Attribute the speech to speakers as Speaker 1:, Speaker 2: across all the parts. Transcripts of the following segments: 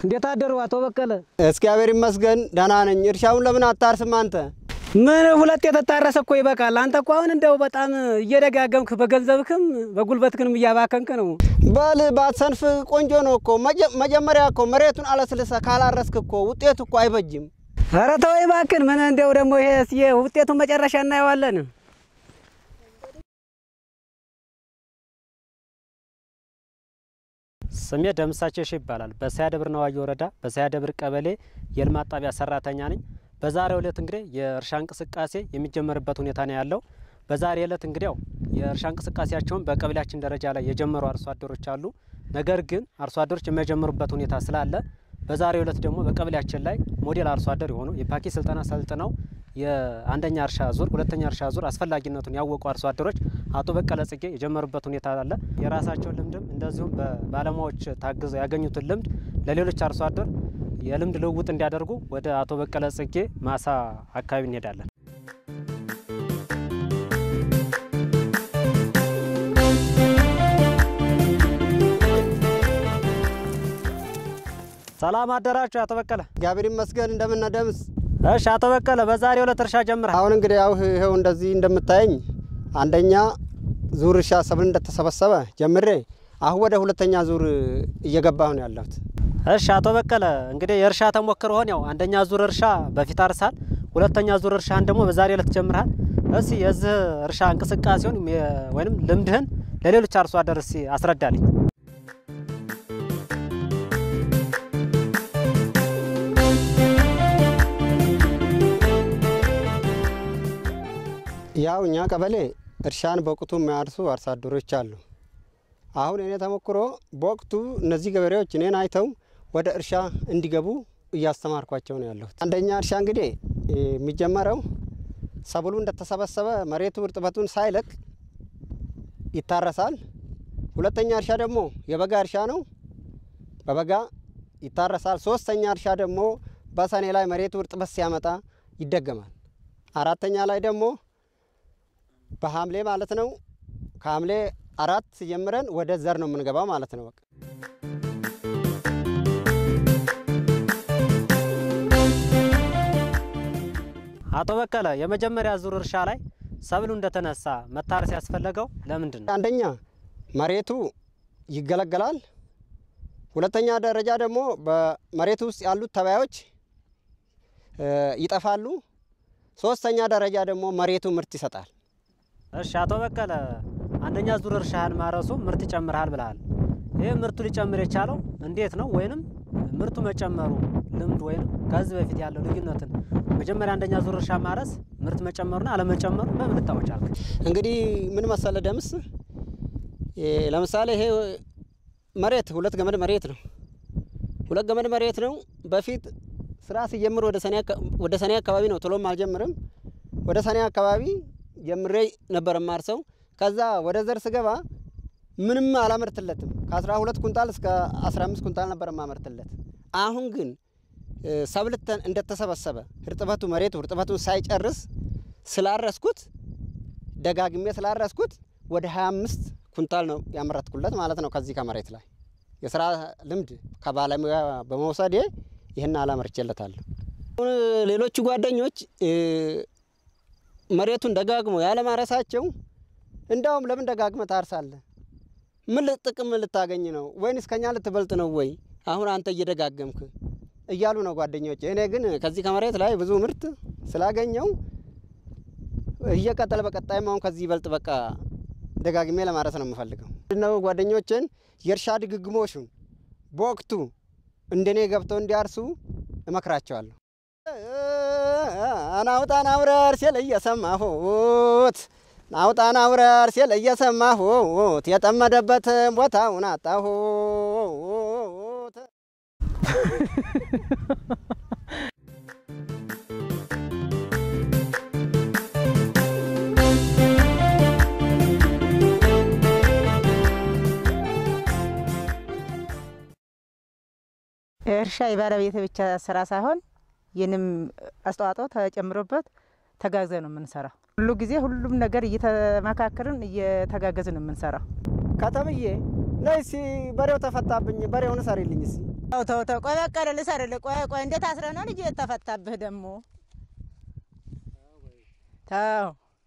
Speaker 1: እንዴት አደሩ አቶ በቀለ?
Speaker 2: እግዚአብሔር ይመስገን ደህና ነኝ። እርሻውን ለምን አታርስም አንተ?
Speaker 1: ምን ሁለት የተታረሰ እኮ ይበቃል። አንተ እኮ አሁን እንደው በጣም እየደጋገምክ በገንዘብክም በጉልበትክንም እያባከንክ ነው።
Speaker 2: በል ባትሰንፍ ቆንጆ ነው እኮ። መጀ- መጀመሪያ እኮ መሬቱን አለስልሰ ካላረስክ እኮ ውጤቱ እኮ አይበጅም።
Speaker 1: ኧረ ተወው እባክህን። ምን እንደው ደግሞ ይሄ የውጤቱን መጨረሻ እናየዋለን።
Speaker 3: ስሜ ደምሳቸው ሺ ይባላል። በሳያ ደብር ነዋየ ወረዳ በሳያ ደብር ቀበሌ የልማት ጣቢያ ሰራተኛ ነኝ። በዛሬው ዕለት እንግዲህ የእርሻ እንቅስቃሴ የሚጀመርበት ሁኔታ ነው ያለው። በዛሬ ዕለት እንግዲህ ያው የእርሻ እንቅስቃሴያቸውን በቀበሌያችን ደረጃ ላይ የጀመሩ አርሶ አደሮች አሉ። ነገር ግን አርሶ አደሮች የማይጀምሩበት ሁኔታ ስላለ በዛሬው ዕለት ደግሞ በቀበሌያችን ላይ ሞዴል አርሶ አደር የሆኑ የፓኬ ስልጠና ሰልጥነው የአንደኛ እርሻ ዙር፣ ሁለተኛ እርሻ ዙር አስፈላጊነቱን ያወቁ አርሶ አደሮች አቶ በቀለ ጽጌ የጀመሩበት ሁኔታ አለ። የራሳቸውን ልምድም እንደዚሁም በባለሙያዎች ታግዘው ያገኙትን ልምድ ለሌሎች አርሶ አደር የልምድ ልውውጥ እንዲያደርጉ ወደ አቶ በቀለ ጽጌ ማሳ አካባቢ እንሄዳለን። ሰላም አደራችሁ አቶ በቀለ።
Speaker 2: እግዚአብሔር ይመስገን እንደምን ደምስ።
Speaker 3: እሺ አቶ በቀለ በዛሬው ዕለት እርሻ ጀምረሃል።
Speaker 2: አሁን እንግዲህ ያው ይኸው እንደዚህ እንደምታየኝ አንደኛ ዙር እርሻ ሰብል እንደተሰበሰበ ጀምሬ አሁን ወደ ሁለተኛ ዙር እየገባሁ ነው ያለሁት።
Speaker 3: እሺ አቶ በቀለ እንግዲህ የእርሻ ተሞክሮህን ያው አንደኛ ዙር እርሻ በፊት አርሳል፣ ሁለተኛ ዙር እርሻህን ደግሞ በዛሬው ዕለት ጀምረሃል። እስቲ የዚህ እርሻ እንቅስቃሴውን የ- ወይም ልምድህን ለሌሎች አርሶ አደር እስቲ አስረዳልኝ።
Speaker 2: ያው እኛ ቀበሌ እርሻን በወቅቱ የሚያርሱ አርሶ አደሮች አሉ። አሁን እኔ ተሞክሮ በወቅቱ እነዚህ ገበሬዎች እኔን አይተው ወደ እርሻ እንዲገቡ እያስተማርኳቸው ነው ያለሁት። አንደኛ እርሻ እንግዲህ እ፣ የሚጀመረው ሰብሉ እንደተሰበሰበ መሬቱ እርጥበቱን ሳይለቅ ይታረሳል። ሁለተኛ እርሻ ደግሞ የበጋ እርሻ ነው፣ በበጋ ይታረሳል። ሶስተኛ እርሻ ደግሞ በሰኔ ላይ መሬቱ እርጥበት ሲያመጣ ይደገማል። አራተኛ ላይ ደግሞ በሐምሌ ማለት ነው። ከሐምሌ አራት ጀምረን ወደ ዘር ነው የምንገባው ማለት ነው። በቃ
Speaker 3: አቶ በቀለ የመጀመሪያ ዙር እርሻ ላይ ሰብሉ እንደተነሳ መታረስ ያስፈለገው ለምንድን ነው?
Speaker 2: አንደኛ መሬቱ ይገለገላል። ሁለተኛ ደረጃ ደግሞ በመሬቱ ውስጥ ያሉት ተባዮች እ፣ ይጠፋሉ። ሶስተኛ ደረጃ ደግሞ መሬቱ ምርት ይሰጣል።
Speaker 3: እሺ አቶ በቀለ አንደኛ ዙር እርሻህን ማረሱ ምርት ይጨምርሃል ብለሃል። ይህ ምርቱ ሊጨምር የቻለው እንዴት ነው? ወይንም ምርቱ መጨመሩ ልምድ ወይም ከዚህ በፊት ያለው ልዩነትን መጀመሪያ አንደኛ ዙር እርሻ ማረስ ምርት መጨመሩና አለመጨመሩ በምን ልታወቅ ቻልክ?
Speaker 2: እንግዲህ ምን መሰለ ደምስ፣ እ፣ ለምሳሌ ይሄ መሬት ሁለት ገመድ መሬት ነው። ሁለት ገመድ መሬት ነው። በፊት ስራ ሲጀምር ወደ ሰኔ አካ- ወደ ሰኔ አካባቢ ነው፣ ቶሎም አልጀምርም። ወደ ሰኔ አካባቢ ጀምሬ ነበር ማርሰው። ከዛ ወደ ዘር ስገባ ምንም አላመርትለትም። ከአስራ ሁለት ኩንታል እስከ አስራ አምስት ኩንታል ነበር ማመርትለት። አሁን ግን እ፣ ሰብል ተ- እንደተሰበሰበ እርጥበቱ መሬቱ እርጥበቱን ሳይጨርስ ስላረስኩት ደጋግሜ ስላረስኩት ወደ 25 ኩንታል ነው ያመረትኩለት ማለት ነው። ከዚህ ከመሬት ላይ የስራ ልምድ ከባለሙያ በመውሰዴ ይህን አላመርቼለታለሁ። አሁን ሌሎቹ ጓደኞች እ፣ መሬቱን ደጋግሞ ያለማረሳቸው እንዳውም ለምን ደጋግመ ታርሳለህ? ምን ል- ጥቅም ልታገኝ ነው? ወይንስ ከኛ ልትበልጥ ነው ወይ? አሁን አንተ እየደጋገምክ እያሉ ነው ጓደኞች። እኔ ግን ከዚህ ከመሬት ላይ ብዙ ምርት ስላገኘው እየቀጠለ በቀጣይም አሁን ከዚህ ይበልጥ በቃ ደጋግሜ ለማረስ ነው የምፈልገው። ምንድነው ጓደኞችን የእርሻ ድግግሞሹን በወቅቱ እንደኔ ገብተው እንዲያርሱ እመክራቸዋለሁ። ናውጣ ናውረር ሲል እየሰማሁት ናውጣ ናውረር ሲል እየሰማሁት የጠመደበትን ቦታውን አጣሁት።
Speaker 4: እርሻ የባለቤት ብቻ ስራ ሳይሆን የንም አስተዋጽኦ ተጨምሮበት ተጋግዘ ነው የምንሰራው። ሁሉ ጊዜ ሁሉም ነገር እየተመካከርን እየተጋገዝን ነው የምንሰራው።
Speaker 2: ከተምዬ ነይ እስኪ በሬው ተፈታብኝ፣ በሬውን ሰሪልኝ እስኪ
Speaker 4: ተው ተው ተው፣ ቆይ በቀለ ልሰርልህ። ቆይ ቆይ፣ እንዴት አስረ ነው ልጅ የተፈታብህ ደግሞ? ተው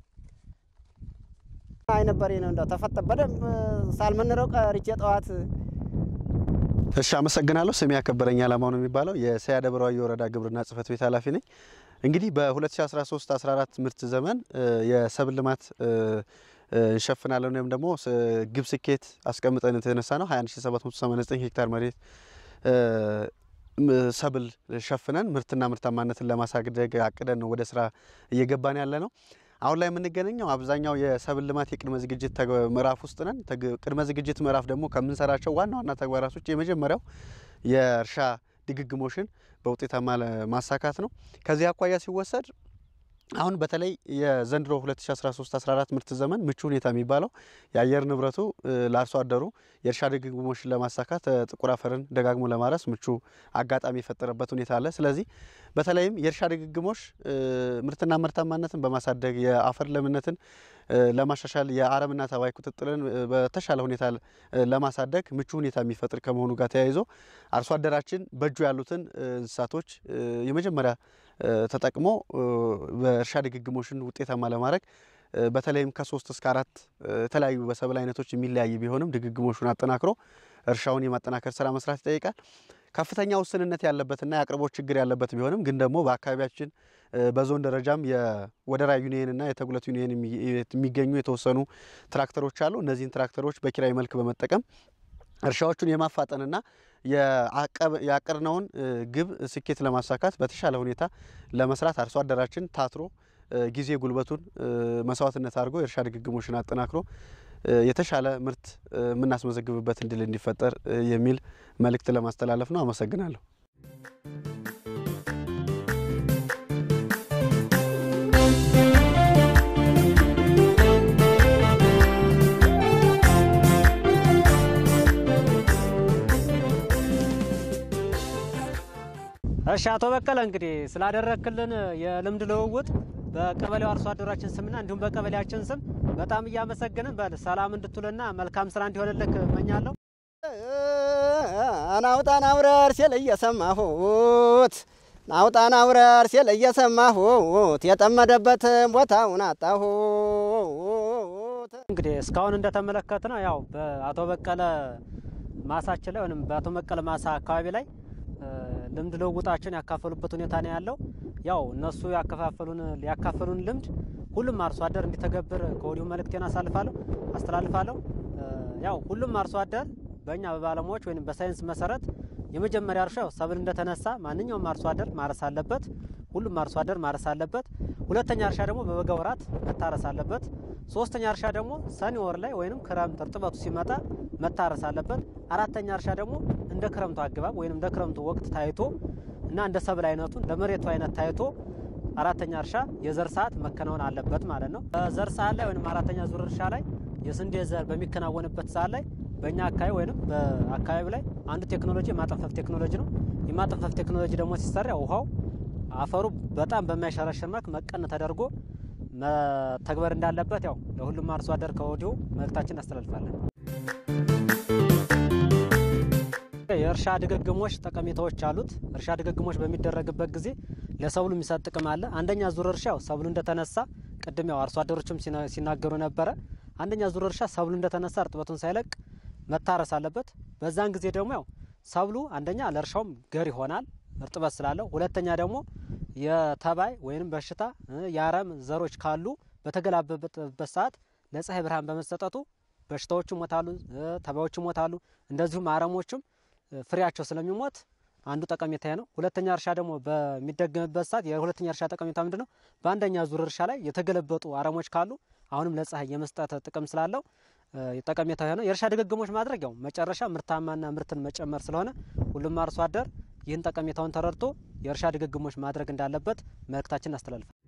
Speaker 2: አይነት በሬ ነው እንደው ተፈጠ በደንብ ሳልመንረው ቀርቼ ጠዋት
Speaker 5: እሺ አመሰግናለሁ። ስሜ ያከበረኝ አላማው ነው የሚባለው የሰያ ደብረ ዋዮ ወረዳ ግብርና ጽሕፈት ቤት ኃላፊ ነኝ። እንግዲህ በ2013-14 ምርት ዘመን የሰብል ልማት እንሸፍናለን ወይም ደግሞ ግብ ስኬት አስቀምጠን የተነሳ ነው 21789 ሄክታር መሬት ሰብል ሸፍነን ምርትና ምርታማነትን ለማሳደግ አቅደን ነው ወደ ስራ እየገባን ያለ ነው። አሁን ላይ የምንገኘው አብዛኛው የሰብል ልማት የቅድመ ዝግጅት ምዕራፍ ውስጥ ነን። ቅድመ ዝግጅት ምዕራፍ ደግሞ ከምንሰራቸው ዋና ዋና ተግባራቶች የመጀመሪያው የእርሻ ድግግሞሽን በውጤታማ ማሳካት ነው። ከዚህ አኳያ ሲወሰድ አሁን በተለይ የዘንድሮ 2013-14 ምርት ዘመን ምቹ ሁኔታ የሚባለው የአየር ንብረቱ ለአርሶ አደሩ የእርሻ ድግግሞሽን ለማሳካት ጥቁር አፈርን ደጋግሞ ለማረስ ምቹ አጋጣሚ የፈጠረበት ሁኔታ አለ። ስለዚህ በተለይም የእርሻ ድግግሞሽ ምርትና ምርታማነትን በማሳደግ የአፈር ለምነትን ለማሻሻል የአረምና ተባይ ቁጥጥርን በተሻለ ሁኔታ ለማሳደግ ምቹ ሁኔታ የሚፈጥር ከመሆኑ ጋር ተያይዞ አርሶ አደራችን በእጁ ያሉትን እንስሳቶች የመጀመሪያ ተጠቅሞ በእርሻ ድግግሞሽን ውጤታማ ለማድረግ በተለይም ከሶስት እስከ አራት የተለያዩ በሰብል አይነቶች የሚለያይ ቢሆንም ድግግሞሹን አጠናክሮ እርሻውን የማጠናከር ስራ መስራት ይጠይቃል። ከፍተኛ ውስንነት ያለበትና የአቅርቦት ችግር ያለበት ቢሆንም ግን ደግሞ በአካባቢያችን በዞን ደረጃም የወደራ ዩኒየንና የተጉለት ዩኒየን የሚገኙ የተወሰኑ ትራክተሮች አሉ። እነዚህን ትራክተሮች በኪራይ መልክ በመጠቀም እርሻዎቹን የማፋጠንና ያቀርነውን ግብ ስኬት ለማሳካት በተሻለ ሁኔታ ለመስራት አርሶ አደራችን ታትሮ ጊዜ ጉልበቱን መስዋዕትነት አድርጎ የእርሻ ድግግሞሽን አጠናክሮ የተሻለ ምርት የምናስመዘግብበት እድል እንዲፈጠር የሚል መልእክት ለማስተላለፍ ነው። አመሰግናለሁ።
Speaker 3: እሺ አቶ በቀለ እንግዲህ ስላደረክልን የልምድ ልውውጥ በቀበሌው አርሶ አደራችን ስምና እንዲሁም በቀበሌያችን ስም በጣም እያመሰገንን በል ሰላም እንድትውልና መልካም ስራ እንዲሆንልክ እመኛለሁ።
Speaker 2: ናውጣ ናውረር ሲል እየሰማሁት ናውጣ ናውረር ሲል እየሰማሁት የጠመደበትን ቦታውን አጣሁት።
Speaker 3: እንግዲህ እስካሁን እንደተመለከት ነው ያው በአቶ በቀለ ማሳችን ላይ ወይም በአቶ በቀለ ማሳ አካባቢ ላይ ልምድ ልውውጣቸውን ያካፈሉበት ሁኔታ ነው ያለው። ያው እነሱ ያከፋፈሉን ያካፈሉን ልምድ ሁሉም አርሶ አደር እንዲተገብር ከወዲሁ መልእክቴን አሳልፋለሁ አስተላልፋለሁ። ያው ሁሉም አርሶ አደር በእኛ በባለሙያዎች ወይም በሳይንስ መሰረት የመጀመሪያ እርሻ ያው ሰብል እንደተነሳ ማንኛውም አርሶ አደር ማረስ አለበት። ሁሉም አርሶ አደር ማረስ አለበት። ሁለተኛ እርሻ ደግሞ በበጋ ወራት መታረስ አለበት። ሶስተኛ እርሻ ደግሞ ሰኔ ወር ላይ ወይንም ክረምት እርጥበቱ ሲመጣ መታረስ አለበት። አራተኛ እርሻ ደግሞ እንደ ክረምቱ አገባብ ወይም እንደ ክረምቱ ወቅት ታይቶ እና እንደ ሰብል አይነቱ እንደ መሬቱ አይነት ታይቶ አራተኛ እርሻ የዘር ሰዓት መከናወን አለበት ማለት ነው። በዘር ሰዓት ላይ ወይም አራተኛ ዙር እርሻ ላይ የስንዴ ዘር በሚከናወንበት ሰዓት ላይ በእኛ አካባቢ ወይም በአካባቢ ላይ አንዱ ቴክኖሎጂ የማጠንፈፍ ቴክኖሎጂ ነው። የማጠንፈፍ ቴክኖሎጂ ደግሞ ሲሰራ ውሃው አፈሩ በጣም በማይሸረሽር መልክ መቀን ተደርጎ መተግበር እንዳለበት ያው ለሁሉም አርሶ አደር ከወዲሁ መልእክታችን እናስተላልፋለን። የእርሻ ድግግሞሽ ጠቀሜታዎች አሉት። እርሻ ድግግሞሽ በሚደረግበት ጊዜ ለሰብሉ የሚሰጥ ጥቅም አለ። አንደኛ ዙር እርሻ ያው ሰብሉ እንደተነሳ ቅድም ያው አርሶ አደሮችም ሲናገሩ ነበረ። አንደኛ ዙር እርሻ ሰብሉ እንደተነሳ እርጥበቱን ሳይለቅ መታረስ አለበት። በዛን ጊዜ ደግሞ ያው ሰብሉ አንደኛ ለእርሻውም ገር ይሆናል እርጥበት ስላለው፣ ሁለተኛ ደግሞ የተባይ ወይም በሽታ የአረም ዘሮች ካሉ በተገላበጠበት ሰዓት ለፀሐይ ብርሃን በመሰጠቱ በሽታዎቹ ይሞታሉ፣ ተባዮቹ ይሞታሉ። እንደዚሁም አረሞቹም ፍሬያቸው ስለሚሞት አንዱ ጠቀሜታ ነው። ሁለተኛ እርሻ ደግሞ በሚደገምበት ሰዓት የሁለተኛ እርሻ ጠቀሜታ ምንድን ነው? በአንደኛ ዙር እርሻ ላይ የተገለበጡ አረሞች ካሉ አሁንም ለፀሐይ የመስጠት ጥቅም ስላለው ጠቀሜታ ነው። የእርሻ ድግግሞች ማድረግ ያው መጨረሻ ምርታማና ምርትን መጨመር ስለሆነ ሁሉም አርሶ አደር ይህን ጠቀሜታውን ተረድቶ የእርሻ ድግግሞች ማድረግ እንዳለበት መልእክታችን አስተላልፋል።